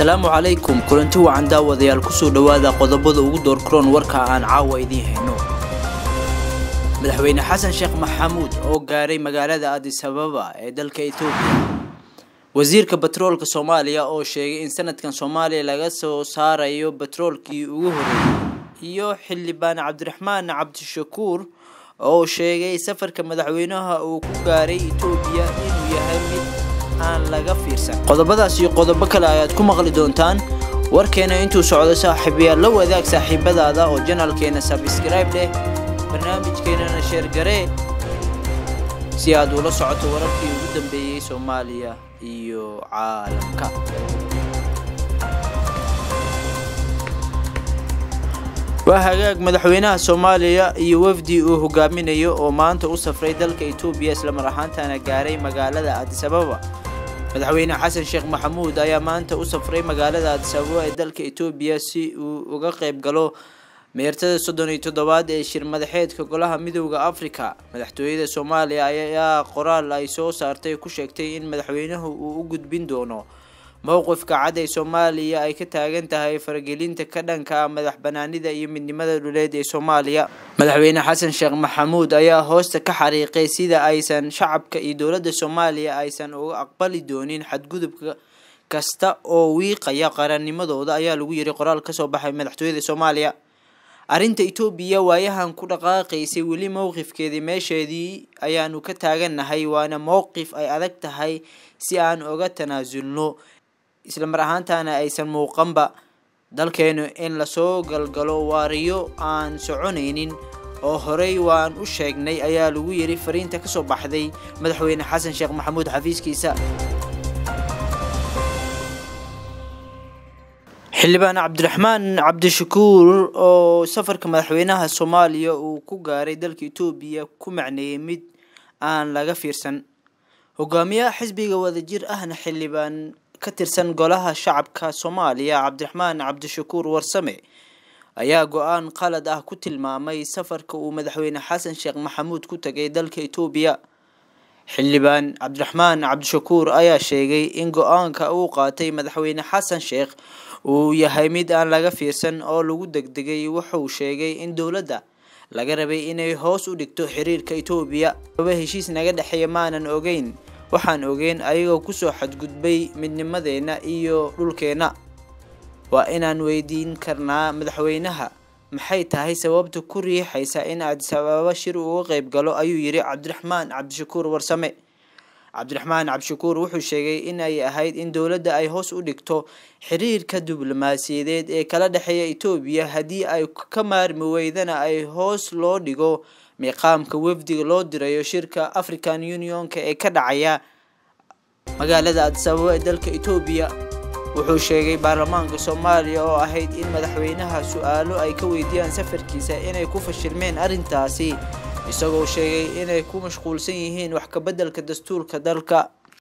asalaamu calaykum kulanti wacan daawadayaal kusoo dhowaada qodobada ugu doorkaroon warka aan caawa idiin hayno madaxweyne xasan sheekh maxamuud oo gaaray magaalada adis ababa ee dalka etoobiya wasiirka batroolka soomaaliya oo sheegay in sanadkan soomaaliya laga soo saarayo batroolkii ugu horeeyay iyo xildhibaan cabdiraxmaan cabdishakuur oo sheegay safarka madaxweynaha uu ku gaaray etoobiya inuu yahay mid aan laga fiirsan qodobadaas iyo qodobo kale ayaad ku maqli doontaan warkeena intuu socdo saaxiibayaal la wadaag saaxiibadaada oo janalkeena sabscribe leh barnaamijkeenana sheergaree si aad ula socoto wararkii ugu dambeeyey soomaaliya iyo caalamka waa hagaag madaxweynaha soomaaliya iyo wafdi uu hogaaminayo oo maanta u safray dalka etoobiya islamar ahaantana gaaray magaalada adis ababa madaxweyne xasan sheekh maxamuud ayaa maanta u safray magaalada adis ababa ee dalka etoobiya si uu uga qayb galo meertada soddon iyo toddobaad ee shir madaxeedka golaha midooda afrika madaxtooyada soomaaliya ayaa qoraal ay soo saartay ku sheegtay in madaxweynuhu uu u gudbin doono mowqifka cad ee soomaaliya ay ka taagan tahay faragelinta ka dhanka madax banaanida iyo midnimada dhuleed ee soomaaliya madaxweyne xasan sheekh maxamuud ayaa hoosta ka xariiqay sida aysan shacabka iyo dowladda soomaaliya aysan uga aqbali doonin xadgudubka kasta oo wiiqaya qarannimadooda ayaa lagu yiri qoraal kasoo baxay madaxtooyada soomaaliya arrinta etoobiya waayahan ku dhaqaaqaysay weli mowqifkeedii meesheedii ayaanu ka taagannahay waana mowqif ay adag tahay si aan uga tanaasulno isla mar ahaantana aysan muuqanba dalkeenu in lasoo galgalo waariyo aan soconaynin oo horey waan u sheegnay ayaa lagu yiri fariinta kasoo baxday madaxweyne xasan sheekh maxamuud xafiiskiisa xildhibaan cabdiraxmaan cabdishakuur oo safarka madaxweynaha soomaaliya uu ku gaaray dalka etoobiya ku macneeyey mid aan laga fiirsan hogaamiyaha xisbiga wadajir ahna xildhibaan ka tirsan golaha shacabka soomaaliya cabdiraxmaan cabdishakuur warsame ayaa go-aan qalad ah ku tilmaamay safarka uu madaxweyne xasan sheekh maxamuud ku tagay dalka etoobiya xildhibaan cabdiraxmaan cabdishakuur ayaa sheegay in go-aanka uu qaatay madaxweyne xasan sheekh uu yahay mid aan laga fiirsan oo lagu degdegay wuxuu sheegay in dowladda laga rabay inay hoos u dhigto xiriirka etoobiya aba heshiis naga dhexeeya maanan ogeyn waxaan ogeyn ayagoo kusoo xadgudbay midnimadeena iyo dhulkeena waa inaan weydiin karnaa madaxweynaha maxay tahay sababta ku riixaysa in adis ababa shir uga qeyb galo ayuu yiri cabdiraxmaan cabdishakuur warsame cabdiraxmaan cabdishakuur wuxuu sheegay in ay ahayd in dowladda ay hoos u dhigto xiriirka diblomaasiyadeed ee kala dhexeeya etoobiya haddii ay ka maarmi weydana ay hoos loo dhigo miiqaamka wafdiga loo dirayo shirka african unionka ee ka dhacaya magaalada adis ababa ee dalka etoobiya wuxuu sheegay baarlamaanka soomaaliya oo ahayd in madaxweynaha su-aalo ay ka weydiiyaan safarkiisa inay ku fashilmeen arrintaasi isagoo sheegay inay ku mashquulsan yihiin wax kabeddelka dastuurka dalka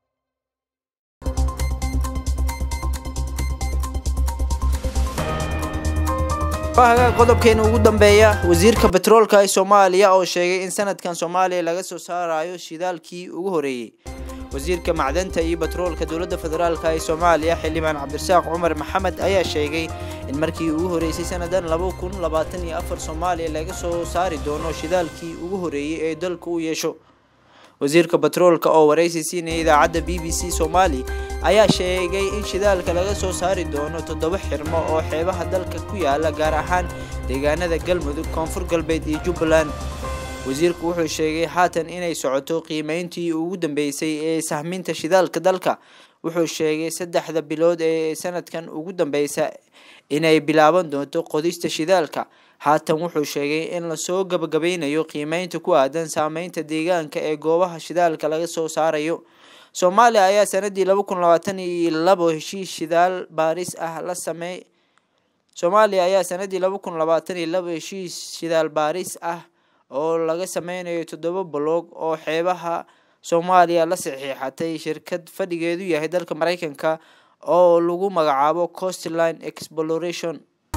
qodobkeena ugu dambeeya wasiirka batroolka ee soomaaliya oo sheegay in sanadkan soomaaliya laga soo saarayo shidaalkii ugu horeeyey wasiirka macdanta iyo batroolka dowladda federaalk ee soomaaliya xildhibaan cabdirasaaq cumar maxamed ayaa sheegay in markii ugu horeysay sanadan laba kun labaatan iyo afar soomaaliya laga soo saari doono shidaalkii ugu horeeyey ee dalka u yeesho wasiirka batroolka oo waraysi siinaya idaacadda b b c soomaali ayaa sheegay in shidaalka laga soo saari doono toddoba xirmo oo xeebaha dalka ku yaala gaar ahaan deegaanada galmudug koonfur galbeed iyo jubbaland wasiirku wuxuu sheegay haatan inay socoto qiimeyntii ugu dambeysay ee sahminta shidaalka dalka wuxuu sheegay saddexda bilood ee sanadkan ugu dambeysa inay bilaaban doonto qodista shidaalka haatan wuxuu sheegay in lasoo gabagabeynayo qiimeynta ku aadan saameynta deegaanka ee goobaha shidaalka laga soo saarayo soomaaliya ayaa sanadii laba kun labaatan iyo labo heshiis shidaal baaris ah la sameey soomaaliya ayaa sanadii laba kun labaatan iyo labo heshiis shidaal baaris ah oo laga sameynayo toddoba baloog oo xeebaha soomaaliya la saxiixatay shirkad fadhigeedu yahay dalka mareykanka oo lagu magacaabo costline exploration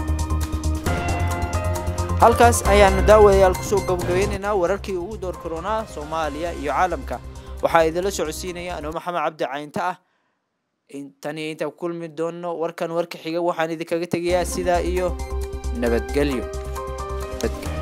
halkaas ayaanu daawadayaal kusoo gabagabeyneynaa wararkii ugu door koronaa soomaaliya iyo caalamka waxaa idinla socodsiinaya anuu maxamed cabdi caynta ah tani intaan ku kulmi doono warkan warka xiga waxaan idinkaga tegayaa sidaa iyo nabadgelyo